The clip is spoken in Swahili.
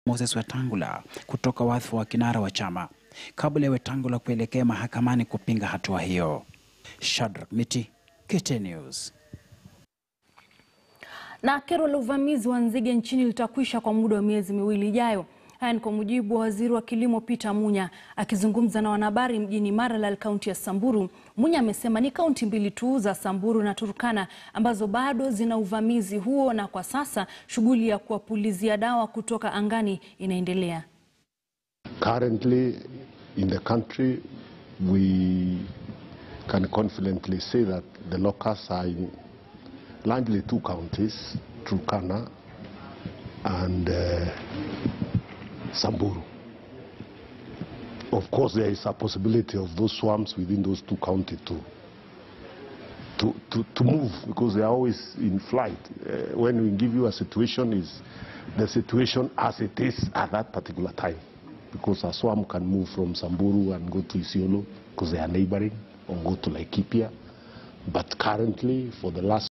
Moses Wetangula kutoka wadhifa wa kinara wa chama kabla ya Wetangula kuelekea mahakamani kupinga hatua hiyo. Shadrack Miti, KTN News. Na kero la uvamizi wa nzige nchini litakwisha kwa muda wa miezi miwili ijayo. Haya ni kwa mujibu wa waziri wa kilimo Peter Munya akizungumza na wanahabari mjini Maralal, kaunti ya Samburu. Munya amesema ni kaunti mbili tu za Samburu na Turkana ambazo bado zina uvamizi huo, na kwa sasa shughuli ya kuwapulizia dawa kutoka angani inaendelea. Currently in the country we can confidently say that the locusts are in largely two counties, Turkana and uh, Samburu. Of course, there is a possibility of those swarms within those two counties to, to, to, to move because they are always in flight. Uh, when we give you a situation, is the situation as it is at that particular time. Because a swarm can move from Samburu and go to Isiolo because they are neighboring or go to Laikipia. But currently, for the last